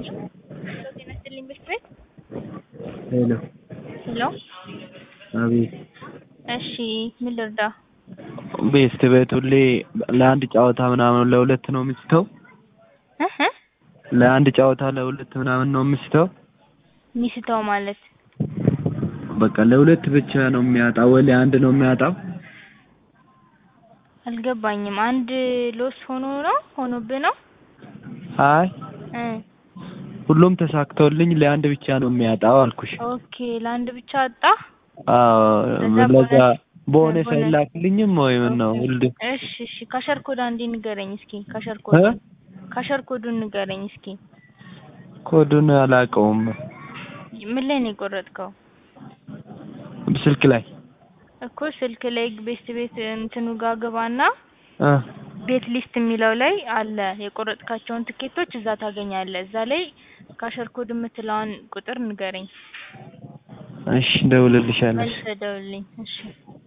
ጤና ይስጥልኝ ብርድ ቤት ሄሎ ሄሎ አቤት እሺ ምን ልርዳ? ቤስት ቤት ሁሌ ለአንድ ጨዋታ ምናምን ለሁለት ነው የሚስተው እህ ለአንድ ጨዋታ ለሁለት ምናምን ነው የሚስተው ሚስተው ማለት በቃ ለሁለት ብቻ ነው የሚያጣው ወይ ለአንድ ነው የሚያጣው? አልገባኝም። አንድ ሎስ ሆኖ ነው ሆኖብህ ነው? አይ እ ሁሉም ተሳክቶልኝ ለአንድ ብቻ ነው የሚያጣው አልኩሽ። ኦኬ ለአንድ ብቻ አጣ? አዎ ከዛ ለዛ ቦነስ- ቦነስ ቦነስ- አይላክልኝም ወይ ምን ነው ሁሌ እሺ እሺ ካሸር ኮድ አንዴ ንገረኝ እስኪ ካሸር እ ኮድ ካሸር ኮዱን ንገረኝ እስኪ ኮዱን አላውቀውም ምን ላይ ነው የቆረጥከው? ስልክ ላይ እኮ ስልክ ላይ ቤስት ቤት እንትኑ ጋር ግባና እ ቤት ሊስት የሚለው ላይ አለ የቆረጥካቸውን ትኬቶች እዛ ታገኛለህ። እዛ ላይ ካሸር ኮድ የምትለዋን ቁጥር ንገረኝ። እሺ እደውልልሻለሁ። መልሰህ ደውልልኝ። እሺ